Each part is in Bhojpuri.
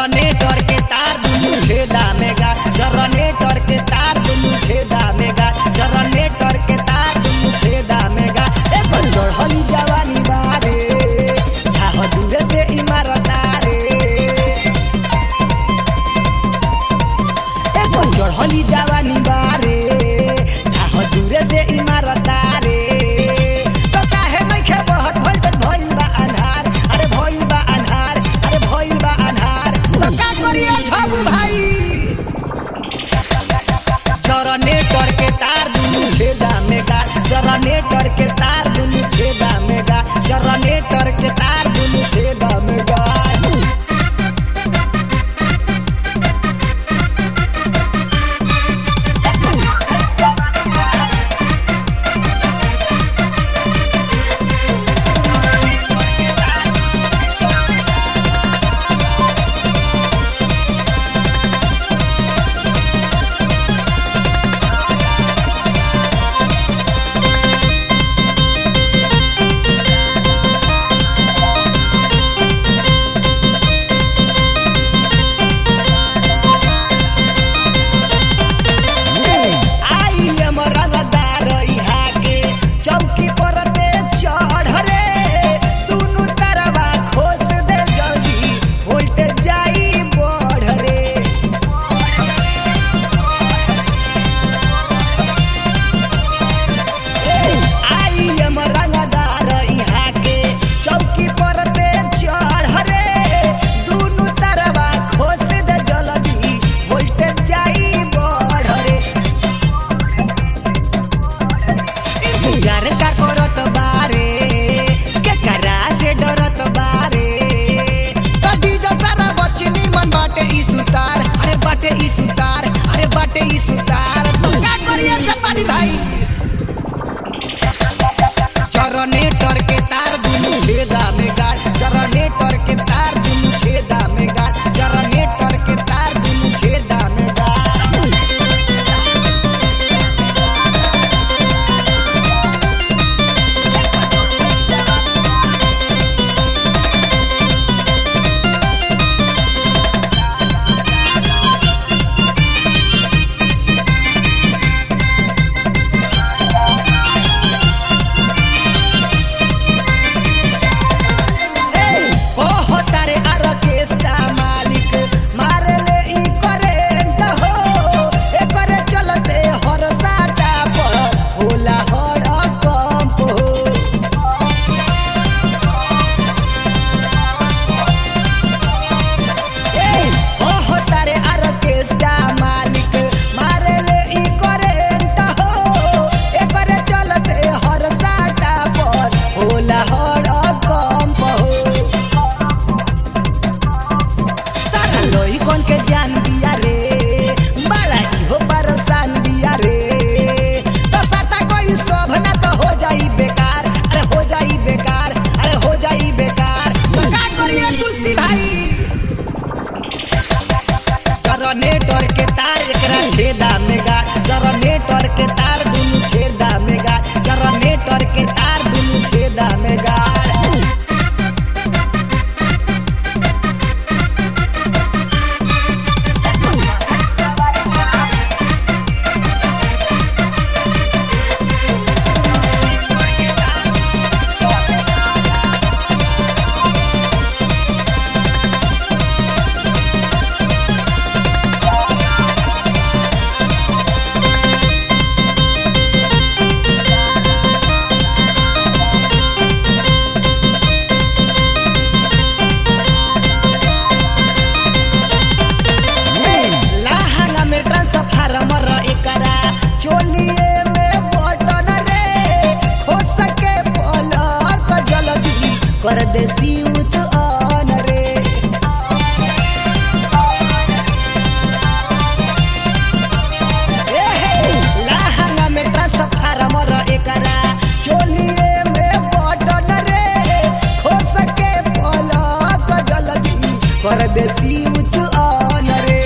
जनरेटर के तार दुनु छेदा में गाड़ जनरेटर के तार दुनु छेदा में गाड़ जनरेटर के तार दुनु छेदा में गाड़ ए पर चढ़ली जवानी बारे धाह दूरे से इमारत रे ए पर चढ़ली जवानी बारे धाह दूरे से इमारत रे तो काहे नइखे बहत वोल्टेज भइल बा अन्हार अरे भइल बा अन्हार अरे भइल बा अन्हार तो का करिए छबू भाई जनरेटर के तार दुनु छेदा में गाड़ जनरेटर के तार दुनु छेदा में गाड़ जनरेटर के तार दुनु छेदा में गाड़ आई एम रंगदार इहा के चौकी पर दे चढ़ रे दुनु तरवा खोस दे जल्दी वोल्टेज जाई बढ़ रे आई एम रंगदार इहा के चौकी पर दे चढ़ रे दुनु तरवा खोस दे जल्दी वोल्टेज जाई बढ़ रे इंतजार का करत बारे के करा से डरत बारे कदी जो सारा बचनी मन बाटे ई सुतार अरे बाटे ई सुतार अरे बाटे ई सुतार तो का करिए चपानी भाई जनरेटर के तार दुनु छेदा में गाड़ जनरेटर के तार दुनु छेदा में गाड़ जनरेटर के तार दुनु छेदा में गाड़ ओहो तारे आरकेस्टा मालिक मारे ले ई करेंट हो एकर चलते हर साटा पर होला हर कंप हो ए ओहो तारे आरकेस्टा मालिक मारे ले ई करेंट हो एकर चलते हर साटा पर होला हर कंप हो सारा लोई कौन के जान बिया रे बाला हो परेशान बिया रे तो साता कोई शोभ ना तो हो जाई बेकार अरे हो जाई बेकार अरे हो जाई बेकार तो का करिए तुलसी भाई जनरेटर के तार एकरा छेदा में गाड़ जनरेटर के तार दुनु छेदा में गाड़ जनरेटर के तार दुनु छेदा में गाड़ लाहंगा में ट्रांसफार्मर एकरा चोलिए में बटन रे हो सके पलक जल्दी कर दे स्विच ऑन रे ए हे, लाहंगा में ट्रांसफार्मर एकरा चोलिए में बटन रे हो सके पलक जल्दी कर दे स्विच ऑन रे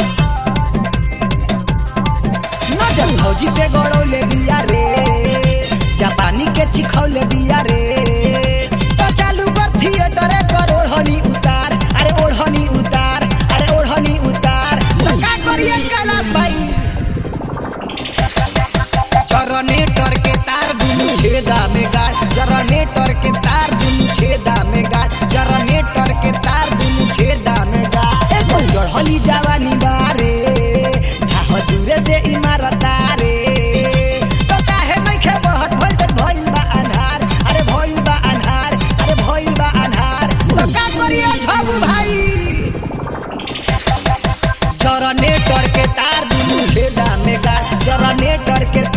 नजर भौजी के गड़ौले बिया रे जापानी के चिखौले बिया रे तो चालू कर थिएटर कर ओढ़नी उतार अरे ओढ़नी उतार जनरेटर के तार दुनु छेदा में गाड़ जनरेटर के तार दुनु छेदा में गाड़ एगो चढ़ली जवानी बारे ढाह दूरे से इमारत रे तो काहे नइखे बहत वोल्टेज भइल बा अन्हार अरे भइल बा अन्हार अरे भइल बा अन्हार तो का करिए छबू भाई जनरेटर के तार दुनु छेदा में गाड़ जनरेटर के